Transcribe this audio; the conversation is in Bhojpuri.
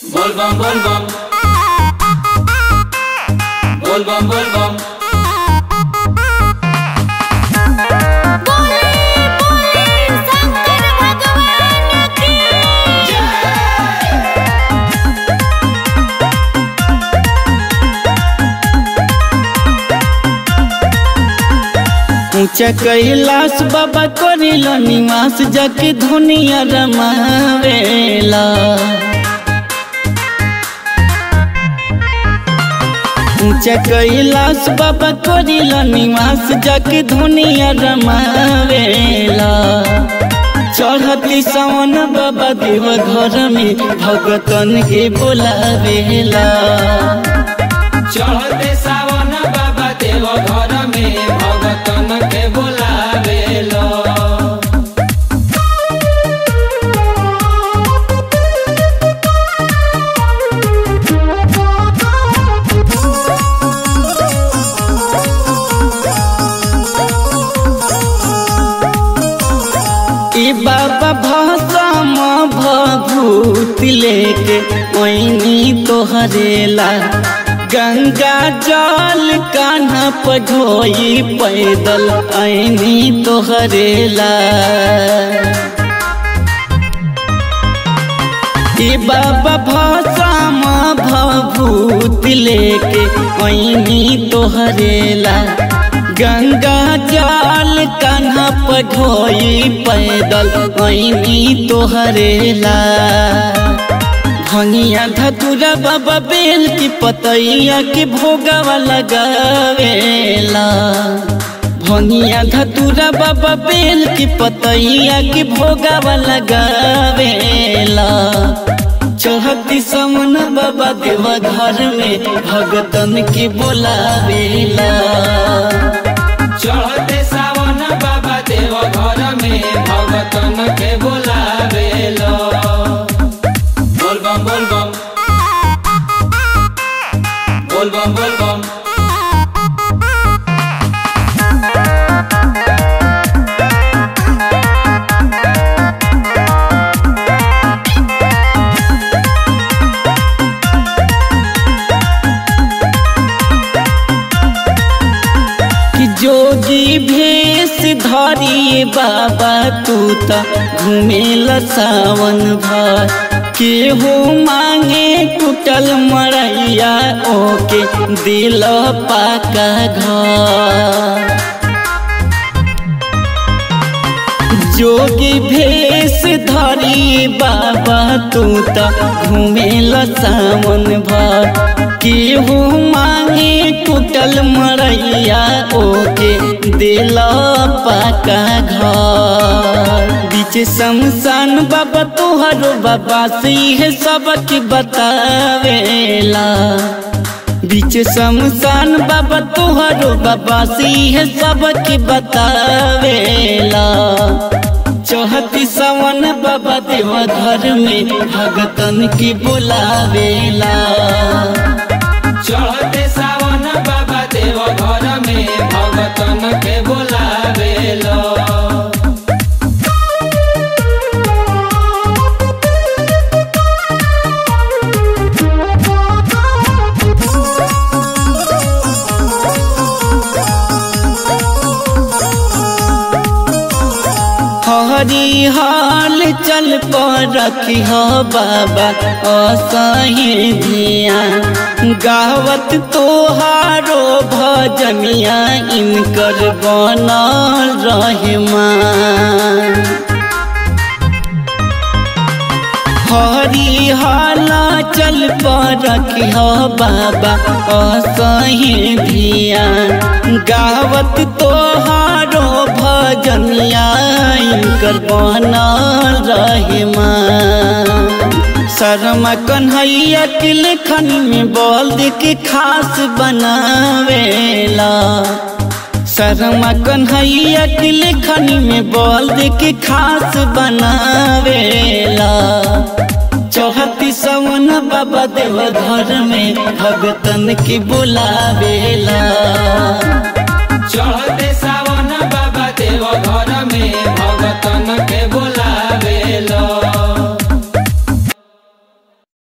Volvam, volvam. Volvam, volvam. बोले बोले शंकर भगवान की ऊंचा कैलाश बाबा करिल निवास जाके धुनिया रमावेला ऊंचा कैलाश बाबा करिल निवास जाके धुनिया रमावेला चढ़ती सवन बाबा देव घर में भगतन के बोलावेला चढ़ते सावन बाबा देव घर में भगतन के बोलावेलो ई बाबा भसम भभूत लेके ओइनी तोहरेला गंगा जल कान्हा पढ़ोई पैदल ऐनी तोहरेला ई बाबा भसम भभूत लेके ओइनी तोहरेला गंगा जल कान्हा पढ़ोई पैदल ऐनी तोहरेला भंगिया धतुरा बाबा बेल की पतैया के भोगावा लगावेला भंगिया धतुरा बाबा बेल की पतैया के भोगावा लगावेला चढ़ती समन बाबा देवा घर में भगतन के बोलावेला चढ़ते सावन बाबा देव घर में भगतन के बोलावेलो बोलबम बोलबम बोलबम बोलबम कि जोगी भेष धरिए बाबा तू त घुमेल सावन भर केहू मांगे टूटल मरैया ओके दिल पाका घर जोगी भेष धरी बाबा तू त घुमेल सावन भर केहू मांगे टूटल मरैया ओके दिल पाका घर बीच शमशान बाबा तोहरो बाबा से है सबक बतावेला बीच शमशान बाबा तोहरो बाबा से है सबक बतावेला चौहती सवन बाबा देव घर में भगतन की बुलावेला चढ़ते सावन बाबा देव घर में भगतन के बोलावेलो हरी हाल चल पर रखी हो बाबा असही धिया गावत तोहारो भजनिया इनकर बनल रहमान हरी हाला चल पर रखी हो बाबा असही धिया गावत तोहारो भजनिया इनकर बनल रहमान शर्मा कन्हैया के लेखन में बोल दे के खास बनावेला शर्मा कन्हैया के लेखन में बोल दे के खास बनावेला चौहती सवन बाबा देव घर में भगतन के बुलावेला चढ़ते सावन बाबा देव घर में भगतन के बोलावेलो